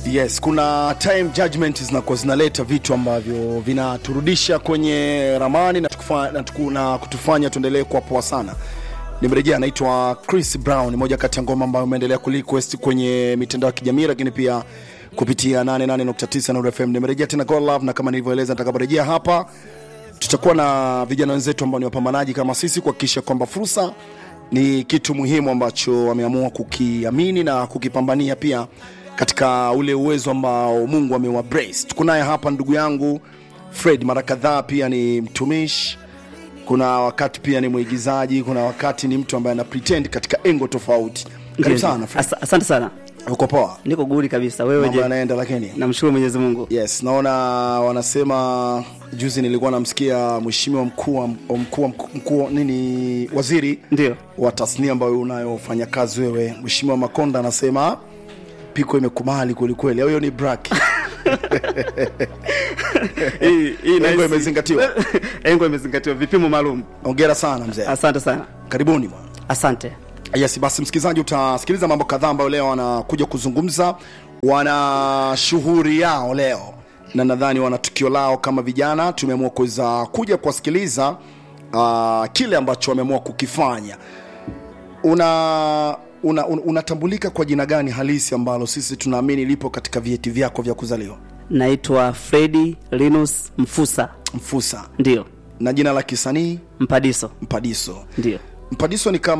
yes kuna time judgment zinakuwa zinaleta vitu ambavyo vinaturudisha kwenye ramani na, tukufa, na, tuku, na kutufanya tuendelee kuwa poa sana nimerejea anaitwa chris brown moja kati ya ngoma ambayo umeendelea kurequest kwenye mitandao ya kijamii lakini pia kupitia 88.9 Nuru fm nimerejea tena God love na kama nilivyoeleza nitakaporejea hapa tutakuwa na vijana wenzetu ambao ni wapambanaji kama sisi kuhakikisha kwamba fursa ni kitu muhimu ambacho wameamua kukiamini na kukipambania pia katika ule uwezo ambao mungu amewa brace tuko naye hapa ndugu yangu fred mara kadhaa pia ni mtumishi kuna wakati pia ni mwigizaji kuna wakati ni mtu ambaye ana pretend katika engo tofauti karibu Ndio, sana ndio. Fred. Asa- asante sana uko poa niko guri kabisa wewe mambo je yanaenda lakini namshukuru mwenyezi mungu yes naona wanasema juzi nilikuwa namsikia mheshimiwa mkuu wa- mkuu wa- mkuu wa- nini waziri ndio wa tasnia ambayo unayofanya kazi wewe mheshimiwa makonda anasema piko imekubali kwelikweli au hiyo ni brak Hii- hii Engo nahisi- imezingatiwa. engo imezingatiwa vipimo maalum ongera sana mzee asante sana karibuni bwana asante yes basi msikilizaji utasikiliza mambo kadhaa ambayo leo wanakuja kuzungumza wana shughuri yao leo na nadhani wana tukio lao kama vijana tumeamua kuweza kuja kuwasikiliza uh, kile ambacho wameamua kukifanya una unatambulika una, una unatambulika kwa jina gani halisi ambalo sisi tunaamini lipo katika vyeti vyako vya kuzaliwa naitwa fredi linus mfusa mfusa ndio na jina la kisanii mpadiso mpadiso ndio mpadiso ni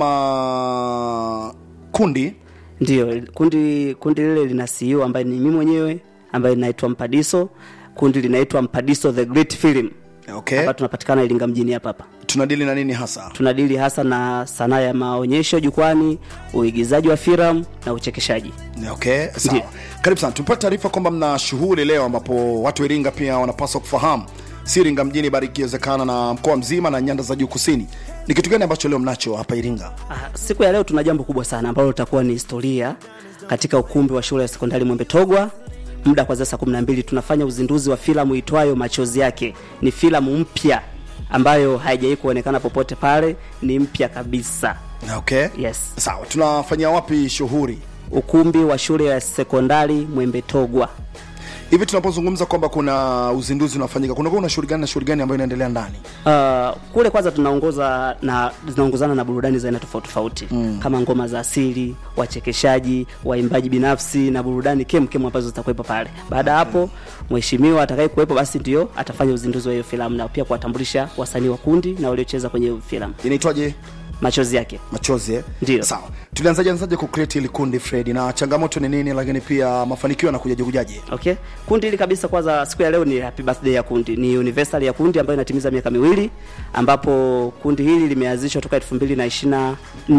kama kundi ndio kundi kundi lile lina CEO ambaye ni mimi mwenyewe ambaye naitwa mpadiso kundi linaitwa mpadiso the great film okay hapa tunapatikana iringa mjini hapa hapa tunadili na nini hasa tunadili hasa na sanaa ya maonyesho jukwani uigizaji wa filamu na uchekeshaji okay sawa Ndiyo. karibu sana tumepata taarifa kwamba mna shughuli leo ambapo watu wa iringa pia wanapaswa kufahamu si iringa mjini bali ikiwezekana na mkoa mzima na nyanda za juu kusini ni kitu gani ambacho leo mnacho hapa iringa Ah, siku ya leo tuna jambo kubwa sana ambalo litakuwa ni historia katika ukumbi wa shule ya sekondari mwembe togwa muda kwanzia saa 12 tunafanya uzinduzi wa filamu itwayo machozi yake ni filamu mpya ambayo haijawai kuonekana popote pale ni mpya kabisa okay yes sawa tunafanyia wapi shughuli ukumbi wa shule ya sekondari mwembe togwa hivi tunapozungumza kwamba kuna uzinduzi unafanyika kunakuwa una shughuli gani na shughuli gani ambayo inaendelea ndani Uh, kule kwanza tunaongoza na zinaongozana na burudani za aina tofauti tofauti mm. kama ngoma za asili wachekeshaji waimbaji binafsi na burudani kemkem ambazo zitakuwepo pale baada ya hapo mheshimiwa atakaye kuwepo basi ndio atafanya uzinduzi wa hiyo filamu na pia kuwatambulisha wasanii wa kundi na waliocheza kwenye hiyo filamu inaitwaje machozi yake machozi eh? Ndiyo. sawa tulianzaje anzaje kucreate ili kundi fredi na changamoto ni nini lakini pia mafanikio yanakujaje kujaje okay kundi hili kabisa kwanza siku ya leo ni happy birthday ya kundi ni universal ya kundi ambayo inatimiza miaka miwili ambapo kundi hili limeanzishwa toka 2024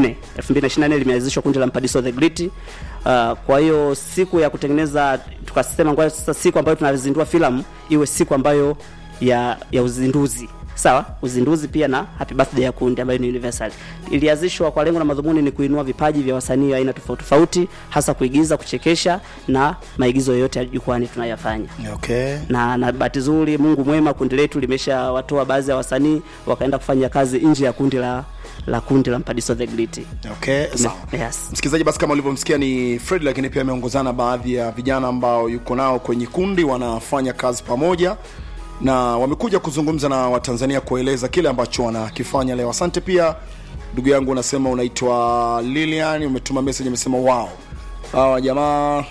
2024 limeanzishwa kundi la mpadiso the great uh, kwa hiyo siku ya kutengeneza tukasema ngoja sasa siku ambayo tunazindua filamu iwe siku ambayo ya ya uzinduzi sawa uzinduzi pia na happy birthday ya kundi ambayo ni universal ilianzishwa kwa lengo na madhumuni ni kuinua vipaji vya wasanii wa aina tofauti tofauti hasa kuigiza kuchekesha na maigizo yoyote ya jukwani tunayafanya okay na na bahati nzuri mungu mwema kundi letu limeshawatoa baadhi ya wasanii wakaenda kufanya kazi nje ya kundi la la kundi la mpadiso the great okay sawa yes. msikilizaji basi kama ulivyomsikia ni fred lakini pia ameongozana baadhi ya vijana ambao yuko nao kwenye kundi wanafanya kazi pamoja na wamekuja kuzungumza na watanzania kueleza kile ambacho wanakifanya leo asante pia ndugu yangu unasema unaitwa lilian umetuma message umesema wow hawa jamaa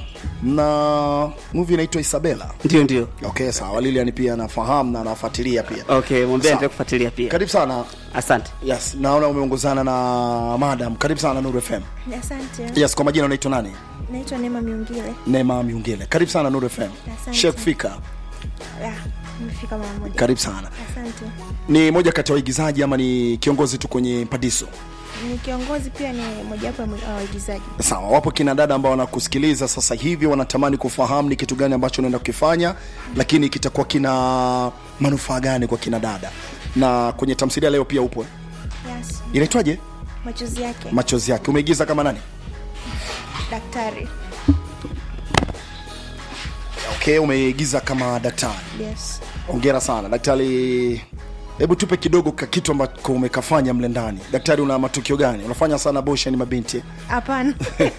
na movie inaitwa isabela ndio ndio okay sawa lilian pia anafahamu na anafuatilia pia okay mwambie Sawa. endelee kufuatilia pia karibu sana asante yes naona umeongozana na madam karibu sana nuru fm Asante. yes kwa majina unaitwa nani Naitwa Neema Miungile. Neema Miungile. Karibu sana Nuru FM. Asante. Sheikh Fika, Ah, nimefika mara moja. karibu sana. Asante. Ni moja kati ya waigizaji ama ni kiongozi tu kwenye Padiso? Ni kiongozi pia ni mojawapo ya mwi- wa waigizaji. Sawa, wapo kina dada ambao wanakusikiliza sasa hivi wanatamani kufahamu ni kitu gani ambacho unaenda kukifanya, lakini kitakuwa kina manufaa gani kwa kina dada. Na kwenye tamthilia leo pia upo. eh? Yes. Inaitwaje? Machozi yake. Machozi yake. Umeigiza kama nani? Daktari. Okay, umeigiza kama daktari. Yes. Hongera sana daktari. hebu tupe kidogo ka kitu ambako umekafanya mle ndani daktari una matukio gani unafanya sana boshani mabinti hapana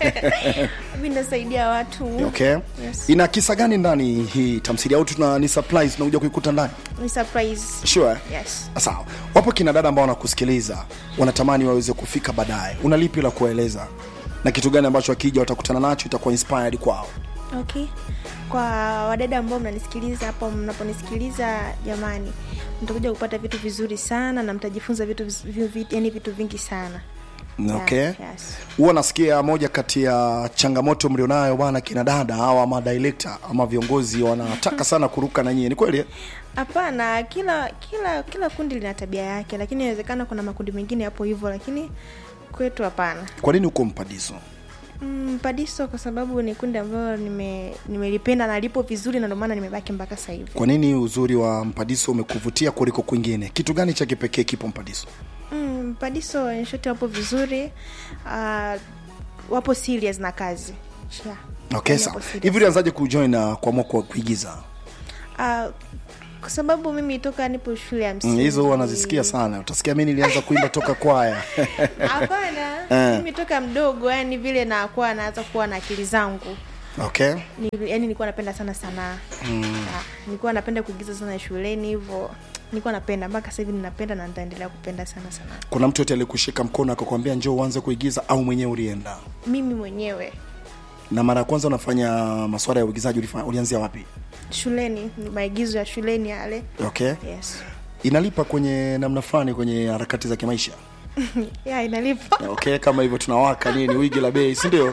mi nasaidia watu okay Yes. ina kisa gani ndani hii tamsiri au tuna ni surprise tunakuja kuikuta ndani ni surprise sure yes sawa wapo kina dada ambao wanakusikiliza wanatamani waweze kufika baadaye una lipi la kuwaeleza na kitu gani ambacho akija watakutana nacho itakuwa inspired kwao okay kwa wadada ambao mnanisikiliza hapo mnaponisikiliza jamani mtakuja kupata vitu vizuri sana na mtajifunza vitu viz- vi- vi- yani vitu vingi sana okay Yeah, yes. huwa nasikia moja kati ya changamoto mlionayo bwana kina dada au ama director ama viongozi wanataka sana kuruka na nyie ni kweli eh? hapana kila kila kila kundi lina tabia yake lakini inawezekana kuna makundi mengine yapo hivyo lakini kwetu hapana kwa nini uko mpadiso Mm, padiso kwa sababu ni kundi ambayo nime- nimelipenda na lipo vizuri na ndio maana nimebaki mpaka sasa hivi kwa nini uzuri wa mpadiso umekuvutia kuliko kwingine kitu gani cha kipekee kipo mpadiso mm, padiso nshoti wapo vizuri uh, wapo serious na kazi yeah. okay Yani sawa wapo serious. hivi ulianzaje kujoin na kuamua kwa kuigiza Ah, kwa sababu mimi toka nipo shule ya Mm, msingi hizo huwa nazisikia sana utasikia mi nilianza kuimba toka kwaya hapana Eh. mimi toka mdogo yani vile nakuwa naanza kuwa na akili zangu okay ni, yani nilikuwa napenda sana sanaa mm. nilikuwa napenda kuigiza sana shuleni hivyo nilikuwa napenda mpaka sasa hivi ninapenda na nitaendelea kupenda sana sanaa kuna mtu yote alikushika mkono akakwambia njoo uanze kuigiza au mwenyewe ulienda mimi mwenyewe na mara ya kwanza unafanya maswala ya uigizaji ulifa- ulianzia wapi shuleni ni maigizo ya shuleni yale okay yes inalipa kwenye namna fulani kwenye harakati za kimaisha ya inalipa okay kama hivyo tunawaka nini wigi la bei si ndio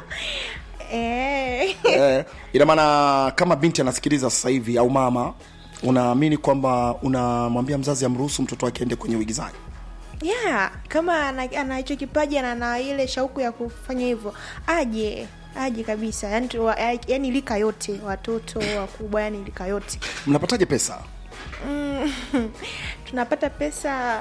eh. eh, ina maana kama binti anasikiliza sasa hivi au mama unaamini kwamba unamwambia mzazi amruhusu mtoto wake aende kwenye uigizaji yeah kama ana ana hicho kipaji na ana ile shauku ya kufanya hivyo aje aje kabisa yani, tu, wa- yani lika yote watoto wakubwa yani lika yote mnapataje pesa mm, tunapata pesa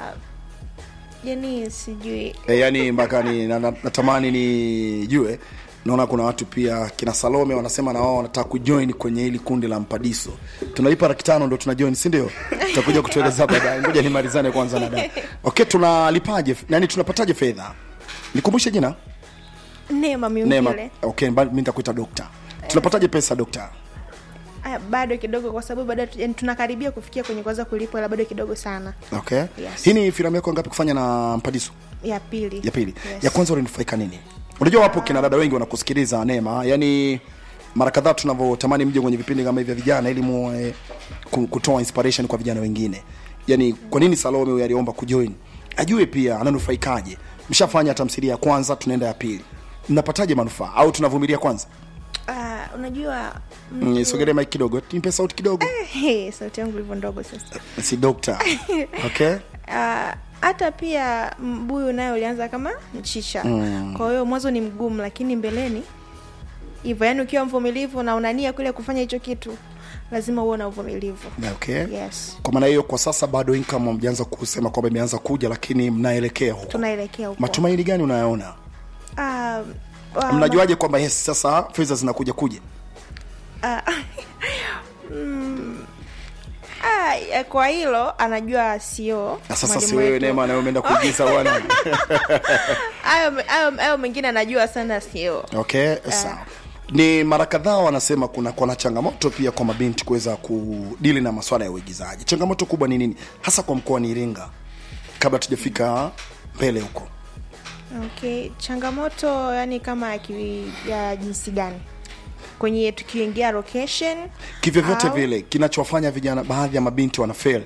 yani sijui e, yani mpaka ni na, na, natamani nijue naona kuna watu pia kina salome wanasema na wao wanataka kujoin kwenye hili kundi la mpadiso tunalipa laki tano ndo tuna join si ndio tutakuja kutueleza baadaye ngoja nimalizane kwanza na dada okay tunalipaje nani tunapataje fedha nikumbushe jina neema neema miungile okay ba- mi nitakuita dokta tunapataje pesa dokta Ah, bado kidogo kwa sababu bado tu- yani tunakaribia kufikia kwenye kuanza kulipwa ila bado kidogo sana okay Yes. hii ni filamu yako ngapi kufanya na mpadiso ya pili ya pili yes. ya kwanza ulinufaika nini unajua wapo kina dada wengi wanakusikiliza neema yani mara kadhaa tunavyotamani mje kwenye vipindi kama hivi vya vijana ili muwe ku- kutoa inspiration kwa vijana wengine yani kwa nini salome huyu aliomba kujoin ajue pia ananufaikaje mshafanya tamthilia ya kwanza tunaenda ya pili mnapataje manufaa au tunavumilia kwanza Ah, unajua mm, sogelee mike kidogo nipe sauti kidogo Hey, sauti yangu ilivyo ndogo sasa si dokta okay Ah, hata pia mbuyu naye ulianza kama mchicha mm. kwa hiyo mwanzo ni mgumu lakini mbeleni hivyo yani ukiwa mvumilivu na unania kule kufanya hicho kitu lazima uwe na uvumilivu okay yes kwa maana hiyo kwa sasa bado income hamjaanza kusema kwamba imeanza kuja lakini mnaelekea huko tunaelekea huko matumaini gani unayaona Ah, wa- mnajuaje kwamba yes sasa fedha zinakuja kuja Ah, mm, ah, ya- kwa hilo anajua sio na sasa mwalimu si wewe wetu. neema nawe umeenda kuigiza bwana hayo hayo- hayo mengine anajua sana sio okay sawa ni mara kadhaa wanasema kuna kuna changamoto pia kwa mabinti kuweza kudili na maswala ya uigizaji changamoto kubwa ni nini hasa kwa mkoa ni iringa kabla tujafika mbele huko okay changamoto yani kama ya, ki, ya jinsi gani kwenye tukiingia location kivyovyote au- vile kinachowafanya vijana baadhi ya mabinti wana fail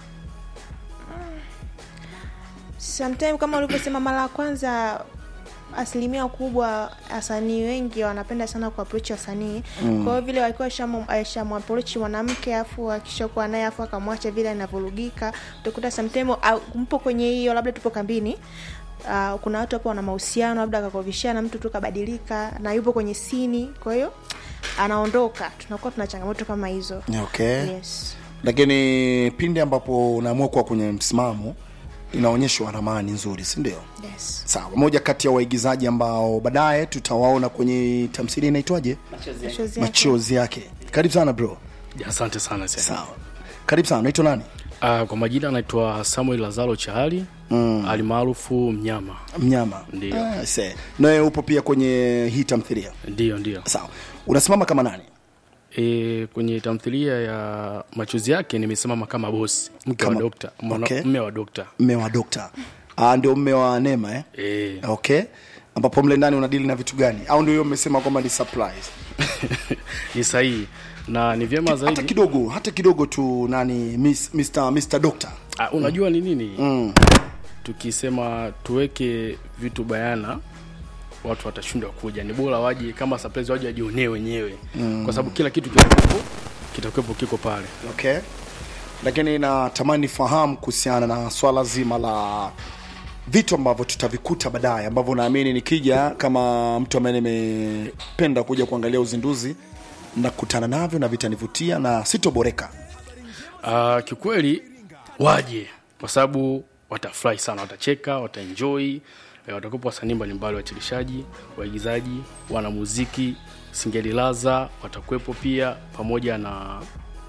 sometime kama ulivyosema mara ya kwanza asilimia kubwa wasanii wengi wanapenda sana kuapproach wasanii mm. kwa hiyo vile wakiwa shamwaproach mwanamke afu akishakuwa naye afu akamwacha vile anavurugika utakuta sometime au, mpo kwenye hiyo labda tupo kambini Uh, kuna watu hapo wana mahusiano labda akakovishana mtu tu kabadilika na yupo kwenye sini kwa hiyo anaondoka tunakuwa tuna changamoto kama hizo okay yes lakini pindi ambapo unaamua kuwa kwenye msimamo inaonyeshwa ramani nzuri si ndio yes sawa moja kati ya waigizaji ambao baadaye tutawaona kwenye tamthilia inaitwaje Machozi yake. machozi yake karibu sana bro asante sana sana. sawa karibu sana unaitwa nani Uh, kwa majina anaitwa Samuel Lazaro Chahali mm. alimaarufu Mnyama. mnyama Ndio. Ah, se. nawe upo pia kwenye hii tamthilia Ndiyo, ndiyo. sawa unasimama kama nani E, kwenye tamthilia ya machozi yake nimesimama kama bosi, mke wa Kama- dokta, mwana- Okay. mme wa dokta. mme wa dokta ah, ndio mme wa nema eh? E, okay ambapo mle ndani unadili na vitu gani au ndio hiyo mmesema kwamba ni surprise ni sahihi na ni vyema hata zaidi. kidogo hata kidogo tu nani miss, Mr. Mr. Doctor Ah, unajua ni nini? mm. Tukisema tuweke vitu bayana watu watashindwa kuja. Ni bora waje kama surprise, waje wajionee wenyewe mm. kwa sababu kila kitu kitakuwepo kitakuwepo kiko pale. okay lakini natamani fahamu kuhusiana na swala zima la vitu ambavyo tutavikuta baadaye ambavyo naamini nikija kama mtu ambaye nimependa kuja kuangalia uzinduzi nakutana navyo na vitanivutia na sitoboreka Uh, kikweli waje kwa sababu watafurahi sana, watacheka, wataenjoy. Eh, Watakuwepo wasanii mbalimbali, wachelishaji, waigizaji, wanamuziki, Singeli Laza watakuwepo pia, pamoja na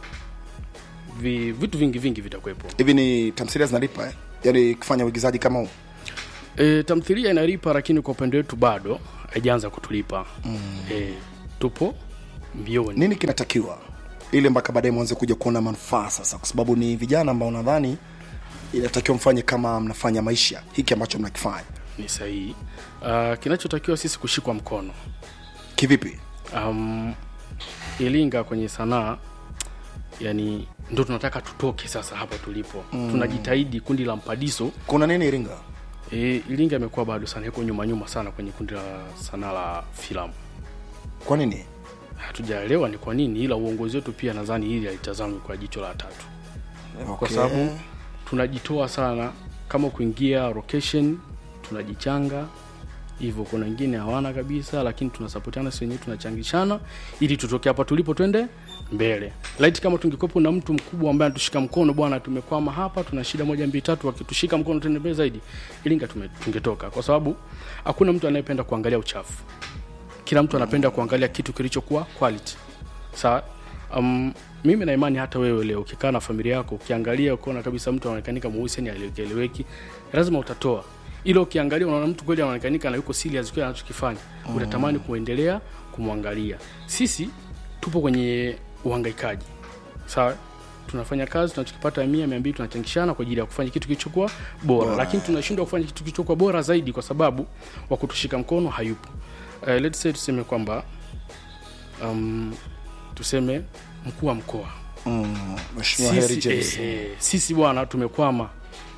vi, vitu vingi vingi vitakuwepo. hivi ni tamthilia zinalipa eh? yaani kufanya uigizaji kama huu E, tamthilia inalipa, lakini kwa upande wetu bado haijaanza kutulipa mm. E, tupo mbioni nini kinatakiwa ili mpaka baadaye mwanze kuja kuona manufaa sasa kwa sababu ni vijana ambao nadhani inatakiwa mfanye kama mnafanya maisha hiki ambacho mnakifanya ni sahihi. Uh, kinachotakiwa sisi kushikwa mkono kivipi um, Iringa kwenye sanaa yani ndo tunataka tutoke sasa hapa tulipo mm. tunajitahidi kundi la mpadiso kuna nini iringa e, Iringa imekuwa bado sana iko nyuma nyuma sana kwenye kundi la sanaa la filamu kwa nini hatujaelewa ni kwa nini ila uongozi wetu pia nadhani hili alitazamwi kwa jicho la tatu kwa sababu tunajitoa sana kama kuingia location tunajichanga hivyo kuna wengine hawana kabisa lakini tunasapotiana si wenyewe tunachangishana ili tutoke hapa tulipo twende mbele laiti kama tungekuwepo na mtu mkubwa ambaye anatushika mkono bwana tumekwama hapa tuna shida moja mbili tatu akitushika mkono tuende mbele zaidi ilinga tume- tungetoka kwa sababu hakuna mtu anayependa kuangalia uchafu kila mtu anapenda kuangalia kitu kilichokuwa quality sawa um, mimi na imani hata wewe leo ukikaa na familia yako ukiangalia ukaona kabisa mtu anaonekanika mweusi ni alieleweki lazima utatoa ila ukiangalia unaona mtu kweli anaonekanika na yuko serious kile anachokifanya mm. utatamani kuendelea kumwangalia sisi tupo kwenye uhangaikaji sawa tunafanya kazi tunachokipata mia mia mbili tunachangishana kwa ajili ya kufanya kitu kilichokuwa bora, bora. lakini tunashindwa kufanya kitu kilichokuwa bora zaidi kwa sababu wa kutushika mkono hayupo uh, let's say tuseme kwamba um, tuseme mkuu wa mkoa mm, mheshimiwa Harry sisi, James eh, eh, sisi bwana tumekwama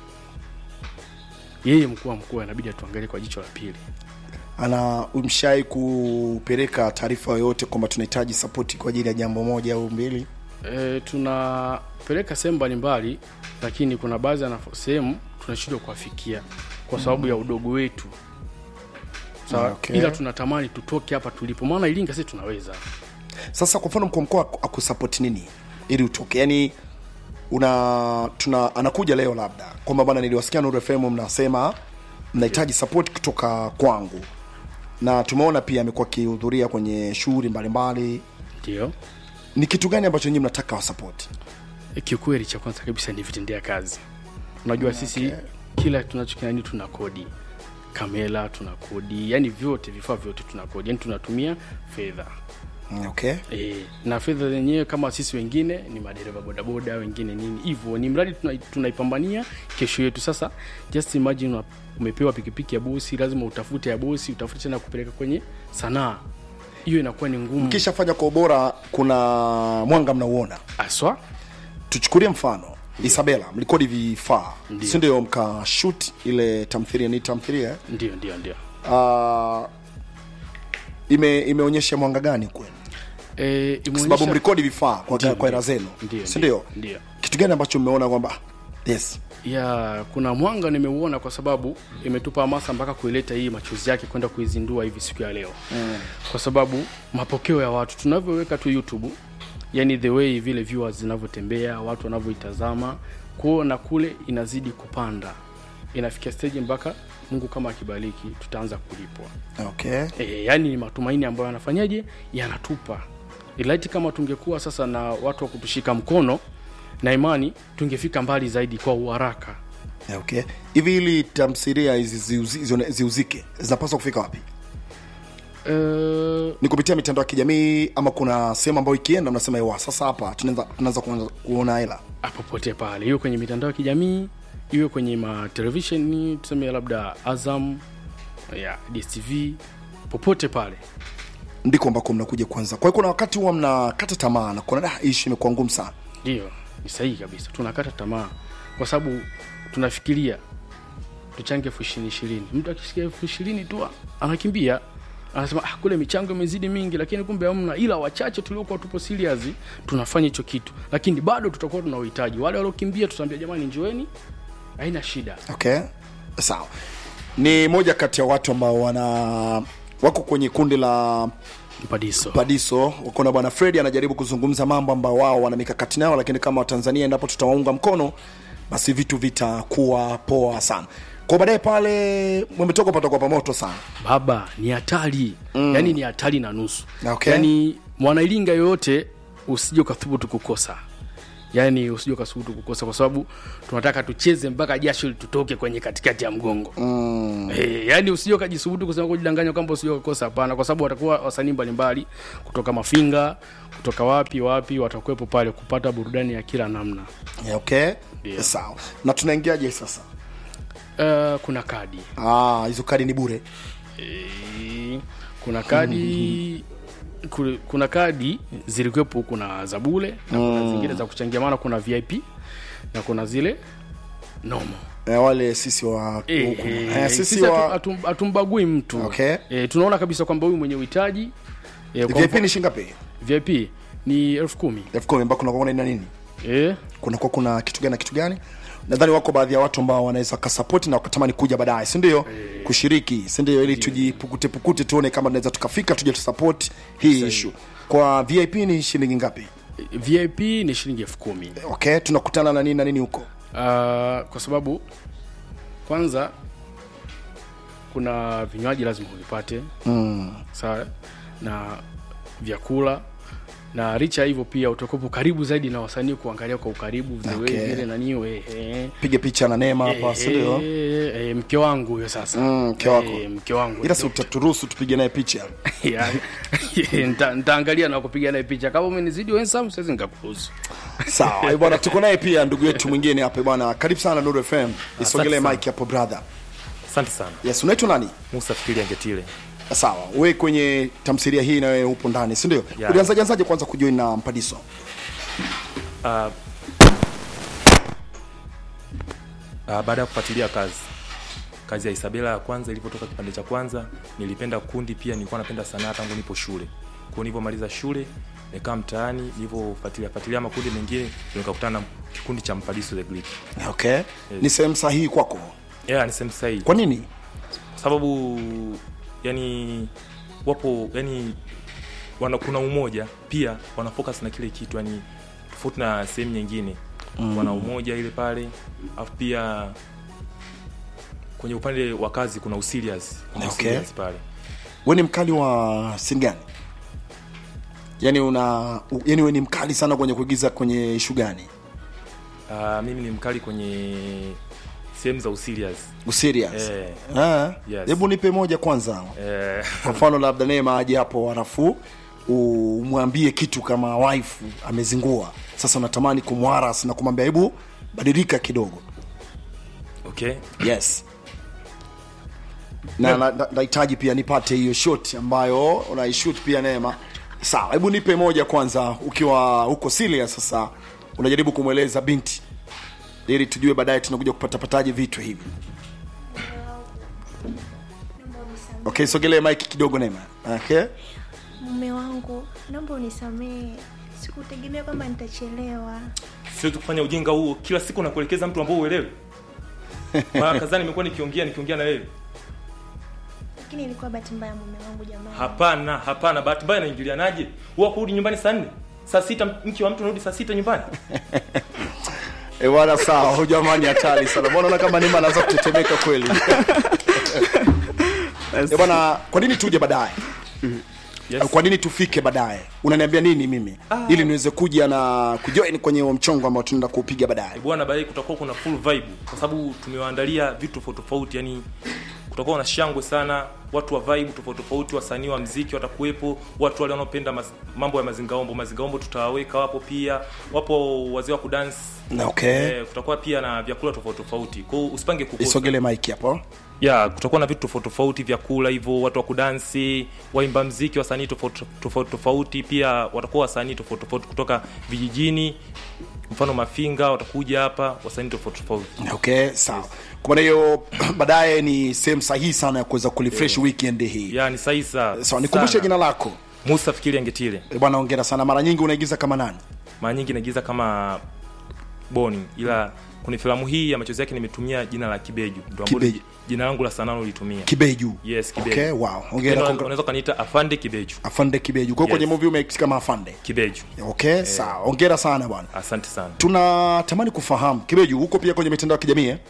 yeye mkuu wa mkoa inabidi atuangalie kwa jicho la pili ana mshai kupeleka taarifa yoyote kwamba tunahitaji sapoti kwa ajili ya jambo moja au mbili e, tunapeleka sehemu mbalimbali lakini kuna baadhi ya nafo- sehemu tunashindwa kuwafikia kwa sababu ya udogo wetu sawa Okay. ila tunatamani tutoke hapa tulipo maana ilinga sisi tunaweza sasa kwa mfano mkuu wa mkoa akusapoti nini ili utoke yani una tuna anakuja leo labda kwamba bana niliwasikia Nuru FM mnasema mnahitaji support kutoka kwangu na tumeona pia amekuwa akihudhuria kwenye shughuli mbalimbali ndio ni kitu gani ambacho nyinyi mnataka wasapoti E, kiukweli cha kwanza kabisa ni vitendea kazi unajua sisi kila tunachokiani tuna kodi kamera tuna kodi yani vyote vifaa vyote tuna kodi yani tunatumia fedha okay E, na fedha zenyewe kama sisi wengine ni madereva bodaboda wengine nini hivyo ni mradi tuna- tunaipambania kesho yetu sasa just imagine una- umepewa pikipiki ya bosi lazima utafute ya bosi utafute tena kupeleka kwenye sanaa hiyo inakuwa ni ngumu mkishafanya kwa ubora kuna mwanga mnauona aswa tuchukulie mfano isabela mlikodi vifaa Ndio. si ndio mkashut ile tamthiria ni tamthiria eh? ndio ndio ndio uh, ime imeonyesha mwanga gani kwenu e, kwa sababu imeonyesha- mlikodi vifaa kwa, Ndio, kwa ndio. hela zenu Ndio, si ndio, ndio ndio. kitu gani ambacho mmeona kwamba ah, yes ya kuna mwanga nimeuona kwa sababu imetupa hamasa mpaka kuileta hii machozi yake kwenda kuizindua hivi siku ya leo mm. kwa sababu mapokeo ya watu tunavyoweka tu youtube yani the way vile viewers zinavyotembea watu wanavyoitazama kwao na kule inazidi kupanda inafikia stage mpaka mungu kama akibariki tutaanza kulipwa okay e, yani ni matumaini ambayo yanafanyaje yanatupa ilaiti kama tungekuwa sasa na watu wa kutushika mkono na imani tungefika mbali zaidi kwa uharaka Yeah, okay hivi ili tamthilia hizi ziuzi- zione- ziuzike zinapaswa kufika wapi uh, ni kupitia mitandao ya kijamii ama kuna sehemu ambayo ikienda mnasema "Ewa, sasa hapa tunaweza tunaanza kuanza kuona hela popote pale iwe kwenye mitandao ya kijamii iwe kwenye matelevisheni tuseme labda azam ya dstv popote pale ndiko ambako mnakuja kwanza kwa hiyo kuna wakati huwa mnakata tamaa na kuona "Ah, ishi imekuwa ngumu sana ndio ni sahihi kabisa tunakata tamaa kwa sababu tunafikiria tuchange elfu ishirini ishirini mtu akisikia elfu ishirini tu anakimbia anasema ah, kule michango imezidi mingi lakini kumbe hamna ila wachache tuliokuwa tupo serious tunafanya hicho kitu lakini bado tutakuwa tuna uhitaji wale waliokimbia tutaambia jamani njoeni haina shida okay sawa ni moja kati ya watu ambao wana wako kwenye kundi la mpadiso padiso wako na bwana fredi anajaribu kuzungumza mambo ambao wao wana mikakati nayo lakini kama watanzania endapo tutawaunga mkono basi vitu vitakuwa poa sana kwa baadaye pale mmetoka pata kwa pamoto sana baba ni hatari mm. yani ni hatari na nusu Okay. yani mwanailinga yoyote usije ukathubutu kukosa yaani usije ukathubutu kukosa kwa sababu tunataka tucheze mpaka jasho litutoke kwenye katikati ya mgongo mm. e, yaani usije ukajisubutu kusema kujidanganya kwamba usije ukakosa hapana kwa sababu watakuwa wasanii mbalimbali kutoka mafinga kutoka wapi wapi watakuwepo pale kupata burudani ya kila namna Yeah, okay Ndio. sawa na tunaingiaje sasa uh, kuna kadi Ah, hizo kadi ni bure Eh, kuna kadi ku- kuna kadi zilikuwepo kuna za bule na kuna zingine za kuchangia maana kuna vip na kuna zile nomo eh, wale sisi wa Eh, huku. eh, eh, sisi sisi hatu- wa hatu- hatumbagui mtu Okay. eh, tunaona kabisa kwamba huyu mwenye uhitaji eh, kwa VIP mfano- ni shingapi vip ni elfu kumi elfu kumi ambao kuna kuna nini eh, kunakuwa kuna kitu gani na kitu gani nadhani wako baadhi ya watu ambao wanaweza wakasapoti na wakatamani kuja baadaye sindio kushiriki sindio ili tujipukutepukute tuone kama tunaweza tukafika tuje tusapoti hii ishu kwa vip ni shilingi ngapi vip ni shilingi elfu kumi okay tunakutana na nini na nini huko uh, kwa sababu kwanza kuna vinywaji lazima uvipate mm. sawa na vyakula na licha ya hivyo pia utakuwepo karibu zaidi na wasanii kuangalia kwa ukaribu the way Okay. vile naniu eh, eh, piga picha na neema hapa eh, sindio eh, eh, mke wangu huyo sasa Mm, mke wako. eh, mke wangu ila si utaturuhusu tupige naye picha Yani, nita- nitaangalia na kupiga naye picha kama umenizidi wensam siwezi nikakuruhusu sawa eh, bwana tuko naye pia ndugu yetu mwingine hapa bwana karibu sana Nuru fm isogelee sana. mike hapo brother asante sana yes unaitwa nani musa fikiri angetile sawa we kwenye tamthilia hii na wewe upo ndani si ndio Yeah. ulianzaje anzaje kwanza kujoin na mpadiso uh, uh, baada ya kufuatilia kazi kazi ya isabela ya kwanza ilivyotoka kipande cha kwanza nilipenda kundi pia nilikuwa napenda sanaa tangu nipo shule kwao nilivyomaliza shule nikaa mtaani nilivyofuatilia fuatilia makundi mengine ndio nikakutana na kikundi cha mpadiso the Greek. okay ni sehemu sahihi kwako yeah, ni sehemu sahihi kwa nini sababu yani wapo yani wana, kuna umoja pia wana focus na kile kitu yani tofauti na sehemu nyingine mm. wana umoja ile pale alafu pia kwenye upande wa kazi kuna userious kuna Okay. userious pale we ni mkali wa sini gani yani una yani we ni mkali sana kwenye kuigiza kwenye ishu gani uh, mimi ni mkali kwenye sehemu za userious userious Eh. Ah, Yes. hebu nipe moja kwanza eh, kwa mfano labda neema aje hapo halafu umwambie kitu kama wife amezingua sasa unatamani kumwaras na kumwambia hebu badilika kidogo okay yes na na- na- nahitaji pia nipate hiyo shot ambayo unaishut pia neema sawa hebu nipe moja kwanza ukiwa huko serious sasa unajaribu kumweleza binti ili tujue baadaye tunakuja kupatapataje vitu hivi okay sogelee mike kidogo neema okay mume wangu naomba unisamehe sikutegemea kwamba nitachelewa siwezi kufanya ujinga huo kila siku nakuelekeza mtu ambao uelewe mara kadhaa nimekuwa nikiongea nikiongea na wewe lakini ilikuwa bahati mbaya mume wangu jamani hapana hapana bahati mbaya naingilianaje huwa kurudi nyumbani saa nne saa sita mke wa mtu narudi saa sita nyumbani Eh, bwana sawa huyu jamani hatari sana mbona naona kama nima anaanza kutetemeka kweli Eh, bwana kwa nini tuje baadaye Yes. kwa nini tufike baadaye unaniambia nini mimi ili niweze kuja na kujoin kwenye huo mchongo ambao tunaenda kuupiga baadaye bwana baadaye kutakuwa kuna full vibe kwa sababu tumewaandalia vitu tofauti tofauti yani kutakuwa na shangwe sana watu wa vibe tofauti tofauti wasanii wa mziki watakuwepo watu wale wanaopenda mas, mambo ya mazingaombo mazingaombo tutawaweka wapo pia wapo wazee wa kudance Na okay eh, kutakuwa pia na vyakula tofauti tofauti kwao usipange kukosa isogele mike hapo ya kutakuwa na vitu tofauti tofauti vyakula hivyo watu wa kudansi waimba mziki wasanii tofauti tofauti tofauti pia watakuwa wasanii tofauti tofauti kutoka vijijini mfano mafinga watakuja hapa wasanii tofauti tofauti okay sawa kwa maana hiyo baadaye ni sehemu sahihi sana ya kuweza kulifresh weekend hii ya ni sahihi sa sawa nikumbushe sana. jina lako musa fikiri angetile Eh, bwana ongera sana mara nyingi unaigiza kama nani mara nyingi naigiza kama boni ila kwenye filamu hii ya machozi yake nimetumia jina la kibeju ndo ambalo Kibeju. jina langu la sanaa ulitumia kibeju yes kibeju okay wow ongera Tena kongra- unaweza ukaniita afande kibeju afande kibeju kwa hiyo kwenye Yes. movie umeikisi kama afande kibeju okay sawa ongera sana bwana asante sana tunatamani kufahamu kibeju huko pia kwenye mitandao ya kijamii eh?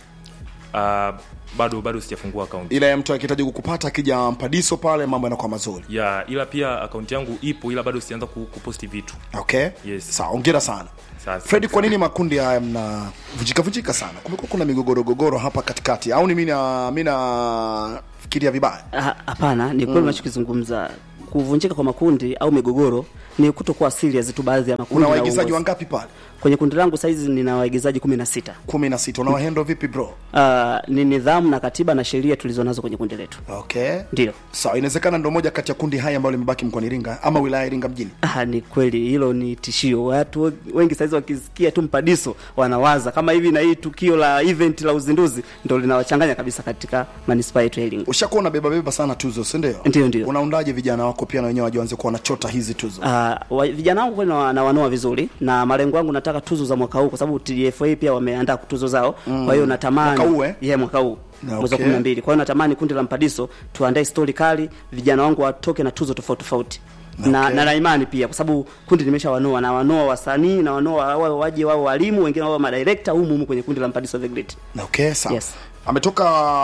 uh, bado bado sijafungua akaunti ila mtu akihitaji kukupata akija mpadiso pale mambo yanakuwa mazuri ya ila pia akaunti yangu ipo ila bado sijaanza ku- kuposti vitu okay Yes. sawa ongera sana Sasa- fredi kwa nini makundi haya mnavunjika vunjika sana kumekuwa kuna migogoro gogoro hapa katikati au ni mi na mi nafikiria vibaya Ah, hapana ni kweli unachokizungumza kuvunjika kwa makundi au migogoro ni kutokuwa serious tu baadhi ya makundi una na waigizaji uongozi. wangapi pale kwenye kundi langu saizi nina waigizaji kumi na sita kumi na sita unawahendo vipi bro uh, ni nidhamu na katiba na sheria tulizonazo kwenye kundi letu okay ndio sawa inawezekana ndo moja kati ya kundi haya ambayo limebaki mkoani iringa ama wilaya ya iringa mjini Ah, ni kweli hilo ni tishio watu we- wengi saizi wakisikia tu mpadiso wanawaza kama hivi na hii tukio la event la uzinduzi ndo linawachanganya kabisa katika manispaa yetu ya Iringa. ushakuwa unabeba beba sana tuzo si ndio Ndio, ndio. unaundaje vijana wako pia na wenyewe wajianze kuwa wanachota hizi tuzo Uh, wa, vijana wangu kweli na- nawanoa vizuri na malengo yangu nataka tuzo za mwaka huu kwa sababu TFA pia wameandaa tuzo zao mm. kwa hiyo natamani Mwaka huu, eh? yeah, mwaka huu Na, mwezi wa okay. 12 kwa hiyo natamani kundi la mpadiso tuandae stori kali vijana wangu watoke na tuzo tofauti tofauti na, Okay. na na imani pia kwa sababu kundi limesha wanoa na wanoa wasanii na wanoa wawe waje wao walimu wengine wao madirector humu humu kwenye kundi la mpadiso the great okay sawa Yes. ametoka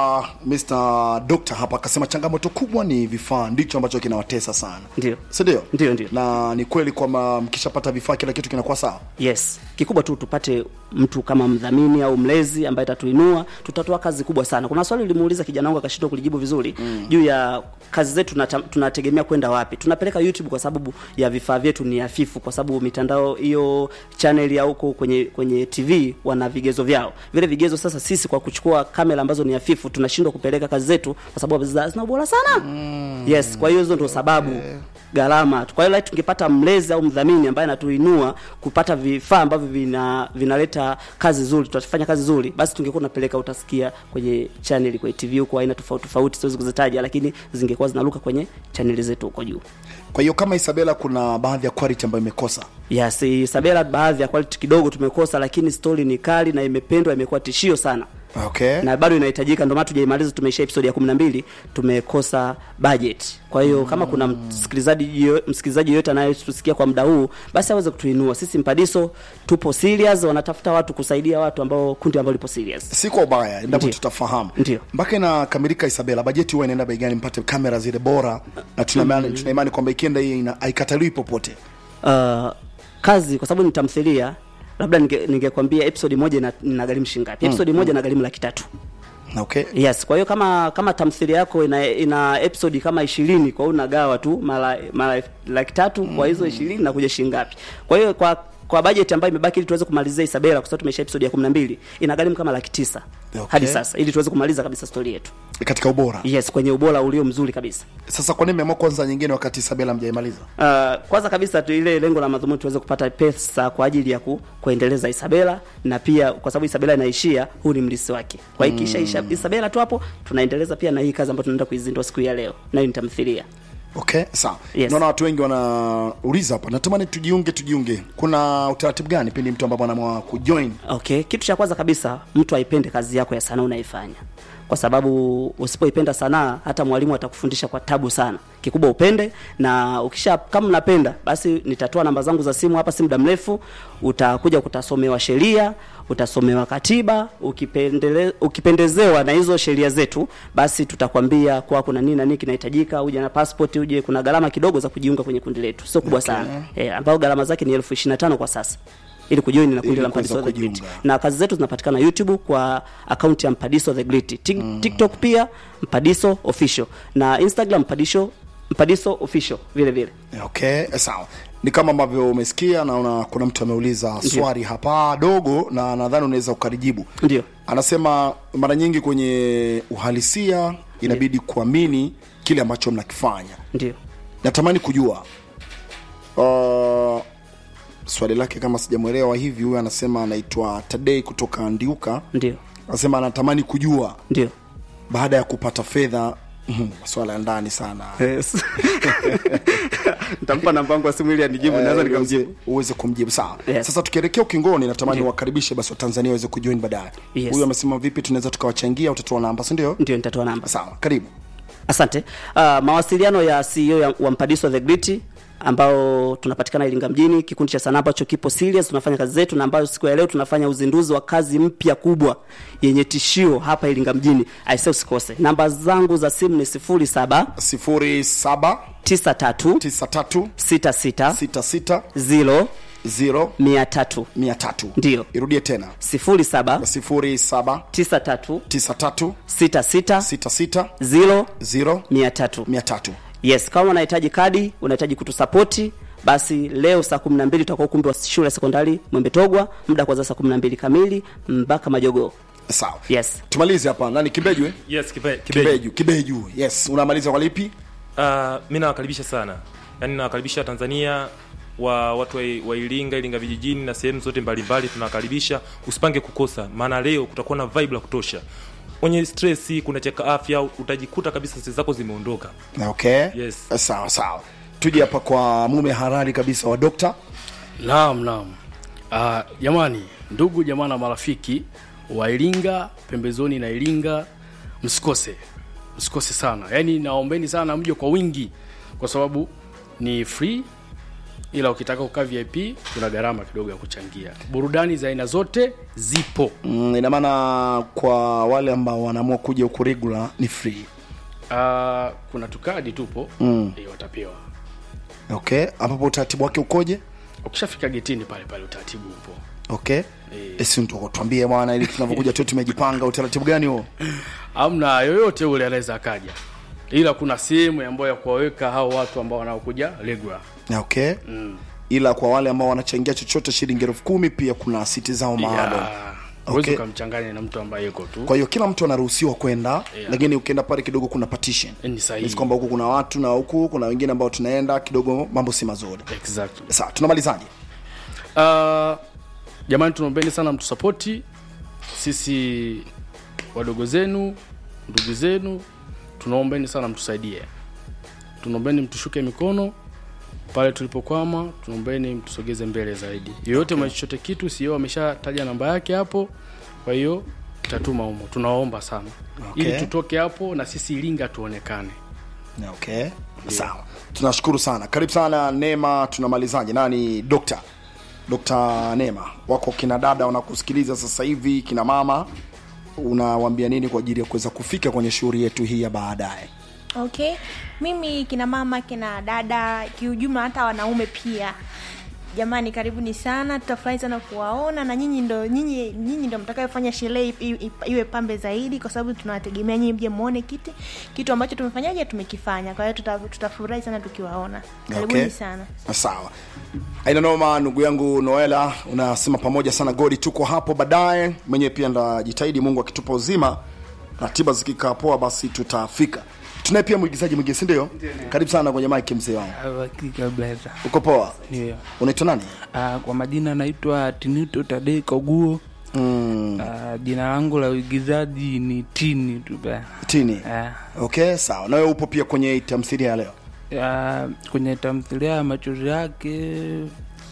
Mr. Doctor hapa akasema changamoto kubwa ni vifaa ndicho ambacho kinawatesa sana Ndio. si ndio Ndio, ndio. na ni kweli kwamba mkishapata vifaa kila kitu kinakuwa sawa yes kikubwa tu tupate mtu kama mdhamini au mlezi ambaye atatuinua tutatoa kazi kubwa sana kuna swali limuuliza kijana wangu akashindwa kulijibu vizuri mm. juu ya kazi zetu tunata- tunategemea kwenda wapi tunapeleka youtube kwa sababu ya vifaa vyetu ni hafifu kwa sababu mitandao hiyo channel ya huko kwenye kwenye tv wana vigezo vyao vile vigezo sasa sisi kwa kuchukua kamera ambazo ni hafifu tunashindwa kupeleka kazi zetu kwa sababu zina zina ubora sana mm. yes kwa hiyo hizo ndo sababu gharama kwa hiyo like tungepata mlezi au mdhamini ambaye anatuinua kupata vifaa ambavyo vina vinaleta kazi nzuri tutafanya kazi nzuri basi tungekuwa tunapeleka utasikia kwenye channel kwenye tv huko aina tofauti tofauti siwezi kuzitaja lakini zingekuwa zinaruka kwenye channel zetu huko juu kwa hiyo kama Isabela kuna baadhi ya quality ambayo imekosa yes Isabela baadhi ya quality kidogo tumekosa lakini story ni kali na imependwa imekuwa tishio sana okay na bado inahitajika ndio maana tujaimaliza tumeisha episode ya 12 tumekosa budget kwa hiyo mm. kama kuna msikilizaji yo- msikilizaji yoyote anayetusikia kwa muda huu basi aweze kutuinua sisi mpadiso tupo serious wanatafuta watu kusaidia watu ambao kundi ambao lipo serious si kwa ubaya endapo Ndio. tutafahamu Ndio. mpaka inakamilika Isabela bajeti huwa inaenda bei gani mpate kamera zile bora na tuna imani tuna imani kwamba ikienda hii ina- haikataliwi popote uh, kazi kwa sababu ni tamthilia labda ninge- ningekwambia episode moja ina- inagharimu shilingi ngapi episode moja inagharimu laki tatu okay yes kwa hiyo kama kama tamthilia yako ina, ina episode kama ishirini kwa hiyo unagawa tu mara mara laki tatu kwa hizo ishirini na kuja shilingi ngapi kwa hiyo kwa kwa budget ambayo imebaki ili tuweze kumalizia Isabela kwa sababu tumesha episode ya 12 inagharimu kama laki tisa Okay. hadi sasa ili tuweze kumaliza kabisa story yetu katika ubora yes kwenye ubora ulio mzuri kabisa sasa kwa nini mmeamua kwanza nyingine wakati Isabela mjaimaliza Uh, kwanza kabisa tu ile lengo la madhumuni tuweze kupata pesa kwa ajili ya ku, kuendeleza Isabela na pia kwa sababu Isabela inaishia, huu ni mlisi wake. Kwa hiyo ikisha isha Isabela tu hapo tunaendeleza pia na hii kazi ambayo tunaenda kuizindua siku ya leo, nayo nitamthilia. okay sawa Yes. naona watu wengi wanauliza hapa natamani tujiunge tujiunge kuna utaratibu gani pindi mtu ambapo anaamua kujoin Okay, kitu cha kwanza kabisa mtu aipende kazi yako ya sanaa unaifanya. kwa sababu usipoipenda sanaa hata mwalimu atakufundisha kwa tabu sana kikubwa upende na ukisha kama unapenda basi nitatoa namba zangu za simu hapa si muda mrefu utakuja kutasomewa sheria utasomewa katiba ukipendele, ukipendezewa na hizo sheria zetu basi tutakwambia kwa kuna nini na nini kinahitajika uje na passport uje kuna gharama kidogo za kujiunga kwenye kundi letu sio kubwa okay. sana e, ambayo gharama zake ni elfu ishirini na tano kwa sasa ili kujoin na kundi Ili la kuweza Mpadiso the Grit. kujiunga. Na kazi zetu zinapatikana YouTube kwa akaunti ya Mpadiso the Grit. Tik, TikTok pia Mpadiso official na Instagram Mpadiso Mpadiso official vile vile. okay sawa ni kama ambavyo umesikia naona kuna mtu ameuliza swali hapa dogo na nadhani unaweza ukalijibu Ndio. anasema mara nyingi kwenye uhalisia inabidi kuamini kile ambacho mnakifanya Ndio. natamani kujua uh, swali lake kama sijamwelewa hivi huyu anasema anaitwa tadei kutoka ndiuka Ndio. anasema anatamani kujua Ndio. baada ya kupata fedha mhm, maswala ya ndani sana Yes. Nitampa namba yangu ya simu ili anijibu naweza Eh, nikamjibu. uweze- uweze kumjibu sawa Yes. sasa tukielekea ukingoni natamani Ndio. wakaribishe basi watanzania waweze kujoin baadaye Yes. huyu amesema vipi tunaweza tukawachangia utatoa namba si ndio Ndio nitatoa namba. sawa karibu Asante. Uh, mawasiliano ya CEO ya, wa Mpadiso the Grit ambao tunapatikana Iringa mjini, kikundi cha sanaa ambacho kipo serious, tunafanya kazi zetu na ambayo siku ya leo tunafanya uzinduzi wa kazi mpya kubwa yenye tishio hapa Iringa mjini. Aisee, usikose. Namba zangu za simu ni 07 sifuri saba 93 tisa tatu 66 sita sita 0 zero 300 mia tatu Ndio. irudie tena 07 sifuri saba 93 tisa tatu 66 sita sita 0 zero 300 mia tatu yes kama unahitaji kadi unahitaji kutusapoti basi leo saa kumi na mbili tutakuwa ukumbi wa shule ya sekondari mwembetogwa muda kwanza saa kumi na mbili kamili mpaka majogoo sawa yes tumalize hapa nani kibeju eh? yes kibe, kibeju. kibeju kibeju yes unamaliza kwa lipi Uh, mi nawakaribisha sana yaani nawakaribisha tanzania wa watu wa, wa iringa iringa vijijini na sehemu zote mbalimbali tunawakaribisha usipange kukosa maana leo kutakuwa na vibe la kutosha kwenye stress kuna cheka afya utajikuta kabisa stress zako zimeondoka okay Yes. sawa sawa tuje hapa kwa mume harari kabisa wa dokta Naam, naam. Ah, jamani, ndugu jamaa na marafiki wa Iringa, pembezoni na Iringa, msikose, msikose sana. Yaani naombeni sana mje kwa wingi, kwa sababu ni free, ila ukitaka kukaa VIP kuna gharama kidogo ya kuchangia. Burudani za aina zote zipo. mm, ina maana kwa wale ambao wanaamua kuja huku regular ni free Ah, kuna tukadi tupo mm. E, watapewa okay ambapo utaratibu wake ukoje ukishafika getini pale pale, utaratibu upo. okay esi tuambie bwana ili tunavyokuja tu tumejipanga utaratibu gani huo amna yoyote ule anaweza akaja ila kuna sehemu ambayo ya kuwaweka hao watu ambao wanaokuja regular okay mm. ila kwa wale ambao wanachangia chochote shilingi elfu kumi pia kuna siti zao maalum Ya, huwezi Okay. ukamchanganya na mtu ambaye yuko tu kwa hiyo kila mtu anaruhusiwa kwenda Yeah. lakini ukienda pale kidogo kuna partition ni sahihi Ni kwamba huku kuna watu na huku kuna wengine ambao tunaenda kidogo mambo si mazuri exactly. sawa tunamalizaje uh, jamani tunaombeni sana mtusapoti sisi wadogo zenu ndugu zenu tunaombeni sana mtusaidie tunaombeni mtushuke mikono pale tulipokwama tunaombeni mtusogeze mbele zaidi yoyote okay. chochote kitu sio ameshataja namba yake hapo kwa hiyo tatuma humo tunawaomba sana Okay. ili tutoke hapo na sisi iringa tuonekane okay sawa tunashukuru sana karibu sana neema tunamalizaje nani dokta dokta neema wako kina dada wanakusikiliza sasa hivi kina mama unawambia nini kwa ajili ya kuweza kufika kwenye shughuli yetu hii ya baadaye okay mimi kina mama kina dada kiujumla hata wanaume pia jamani karibuni sana tutafurahi sana kuwaona na nyinyi ndo nyinyi nyinyi ndo mtakayofanya sherehe i- i- iwe pambe zaidi kwa sababu tunawategemea nyinyi mje muone kiti kitu ambacho tumefanyaje tumekifanya kwa hiyo tuta- tutafurahi sana tukiwaona karibuni Okay. sana sawa aina noma ndugu yangu noela unasema pamoja sana godi tuko hapo baadaye mwenyewe pia ndajitahidi mungu akitupa uzima ratiba zikikaa poa basi tutafika tunaye pia mwigizaji mwingine sindio karibu sana kwenye mike mzee wangu Hakika blaza. uko poa Ndio. unaitwa nani Ah, kwa majina naitwa Tinito Tadei Koguo. mm, Ah, jina langu la uigizaji ni Tini tu bana. tini Ah, okay sawa nawe upo pia kwenye tamthilia ya leo ah, kwenye tamthilia ya machozi yake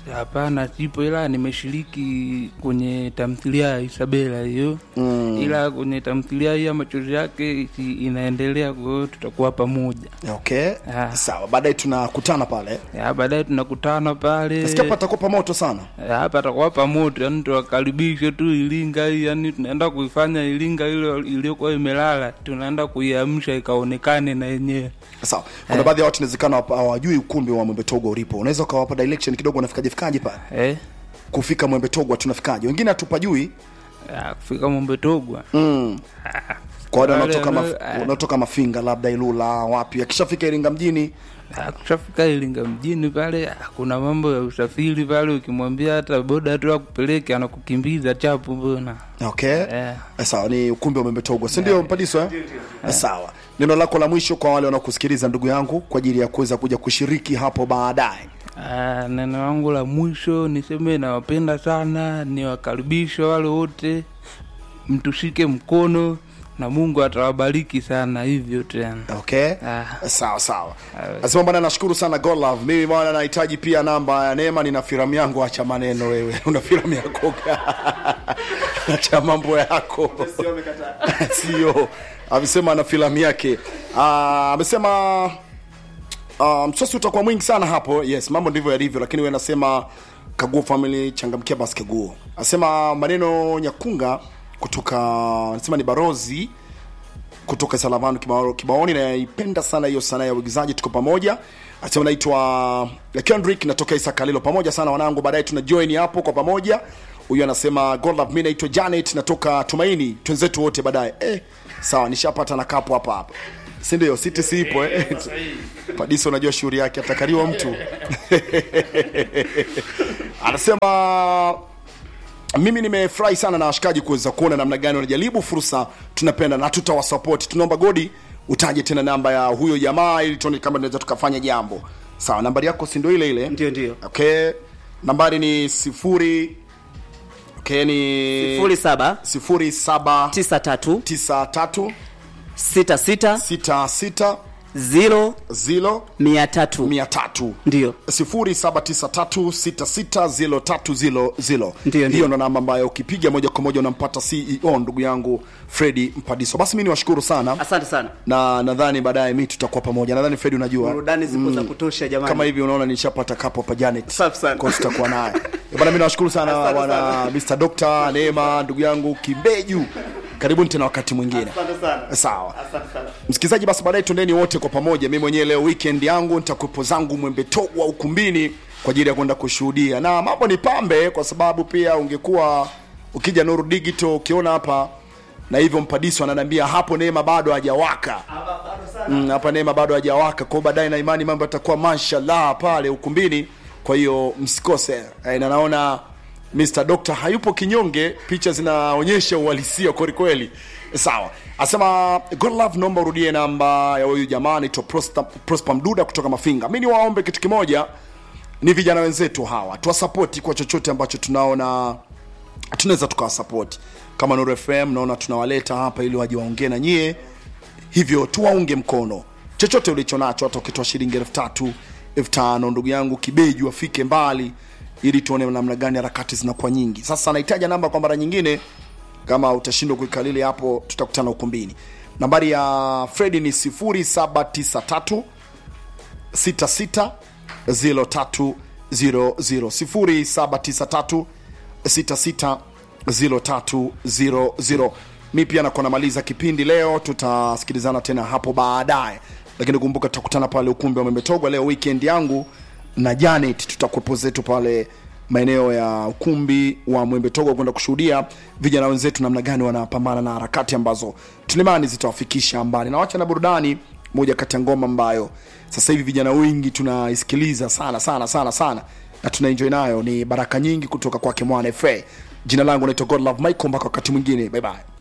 hapana sipo ila nimeshiriki kwenye tamthilia ya isabela hiyo mm. ila kwenye tamthilia hii ya machozi yake si- inaendelea kwa hiyo tutakuwa pamoja okay Ah. sawa baadaye tunakutana pale Ya, baadaye tunakutana pale nasikia patakupa moto sana Ya, hapa atakuwa pamoto yani tuwakaribishe tu iringa hii yani tunaenda kuifanya iringa ile iliyokuwa imelala tunaenda kuiamsha ikaonekane na yenyewe sawa kuna baadhi ya watu inawezekana hapa hawajui ukumbi wa mwembe togo ulipo unaweza ukawapa direction kidogo wanafikaje fikaje pale eh? kufika mwembe togo tunafikaje wengine hatupajui ya, kufika mombetogwa mm. kwa wale Wale wanaotoka wanao- maf- ah. wanaotoka mafinga labda ilula wapi akishafika iringa mjini Ah, kushafika Iringa mjini pale, ah, kuna mambo ya usafiri pale, ukimwambia hata boda tu akupeleke anakukimbiza chapu mbona. okay Eh. Eh, sawa ni ukumbi wa mwembe togo si ndio mpadiso eh? Eh, sawa neno lako la mwisho kwa wale wanaokusikiliza ndugu yangu kwa ajili ya kuweza kuja kushiriki hapo baadaye Ah, neno langu la mwisho niseme nawapenda sana, niwakaribisha wale wote, mtushike mkono na Mungu atawabariki sana hivyo tena. okay Ah. sawa sawa nasema bwana nashukuru sana God love mimi bwana nahitaji pia namba ya neema nina filamu yangu acha maneno wewe una filamu yako acha mambo yako sio amesema ana filamu yake Ah, amesema uh, msosi utakuwa mwingi sana hapo yes mambo ndivyo yalivyo lakini we nasema kaguo family changamkia basi kaguo asema maneno nyakunga kutoka nasema ni barozi kutoka salavanu Kibao- kibaoni naipenda sana hiyo sanaa ya uigizaji tuko pamoja asema naitwa kendrick natoka isakalilo pamoja sana wanangu baadaye tuna join hapo kwa pamoja huyu anasema God love, mi naitwa janet natoka tumaini twenzetu wote baadaye eh, sawa nishapata na kapo hapa hapa si ndio siti siipo eh? padiso unajua shughuli yake atakaliwa mtu anasema mimi nimefurahi sana na washikaji kuweza kuona namna gani wanajaribu fursa tunapenda na tutawasapoti tunaomba godi utaje tena namba ya huyo jamaa ili tuone kama tunaweza tukafanya jambo sawa nambari yako si ndio ile ile ndio ndio okay nambari ni sifuri okay ni sifuri saba sifuri saba tisa tatu tisa tatu sita sita sita sita ziro zilo mia tatu mia tatu ndio 0793660300 Ndiyo, ndiyo. hiyo ndo namba ambayo ukipiga moja kwa moja unampata ceo ndugu yangu fredi mpadiso basi mi niwashukuru sana asante sana na nadhani baadaye mi tutakuwa pamoja nadhani fredi unajua burudani zipo za kutosha jamani kama hivi unaona nishapata kapo hapa janet Safi sana. Kwa tutakuwa naye Eh, bana mi nawashukuru sana Asante bwana mr dr neema ndugu yangu kimbeju karibuni tena wakati mwingine Asante sana. sawa asante sana msikilizaji basi baadaye tuendeni wote kwa pamoja mi mwenyewe leo weekend yangu nitakuwepo zangu mwembetogwa ukumbini kwa ajili ya kwenda kushuhudia na mambo ni pambe kwa sababu pia ungekuwa ukija nuru digital ukiona hapa na hivyo mpadiso ananiambia hapo neema bado hajawaka Mm, hapa neema bado hajawaka kwao baadaye na imani mambo yatakuwa mashallah pale ukumbini kwa hiyo msikose Eh, na naona Mr. Doctor hayupo kinyonge, picha zinaonyesha uhalisia kweli kweli. Sawa, asema God love, naomba urudie namba ya huyu jamaa anaitwa Prosper, Prosper Mduda kutoka Mafinga. Mimi niwaombe kitu kimoja, ni vijana wenzetu hawa, tuwasapoti kwa chochote ambacho tunaona tunaweza tukawasapoti. Kama Nuru FM naona tunawaleta hapa ili waje waongee na nyie, hivyo tuwaunge mkono chochote ulicho nacho, hata ukitoa shilingi elfu tatu elfu tano ndugu yangu kibeju afike mbali, ili tuone namna gani harakati zinakuwa nyingi. Sasa nahitaja namba kwa mara nyingine, kama utashindwa kuikalili hapo, tutakutana ukumbini. Nambari ya Fredi ni 0793 66 0300 0793 66 0300 mi pia nakuwa namaliza kipindi leo tutasikilizana tena hapo baadaye lakini kumbuka tutakutana pale ukumbi wa membetogwa leo weekend yangu na janet tutakuwepo zetu pale maeneo ya ukumbi wa mwembetogwa kwenda kushuhudia vijana wenzetu namna gani wanapambana na harakati ambazo tunaimani zitawafikisha mbali na wacha na burudani moja kati ya ngoma ambayo sasa hivi vijana wengi tunaisikiliza sana sana sana sana na tunaenjoy nayo ni baraka nyingi kutoka kwake mwana fa jina langu naitwa godlove michael mpaka wakati mwingine bye bye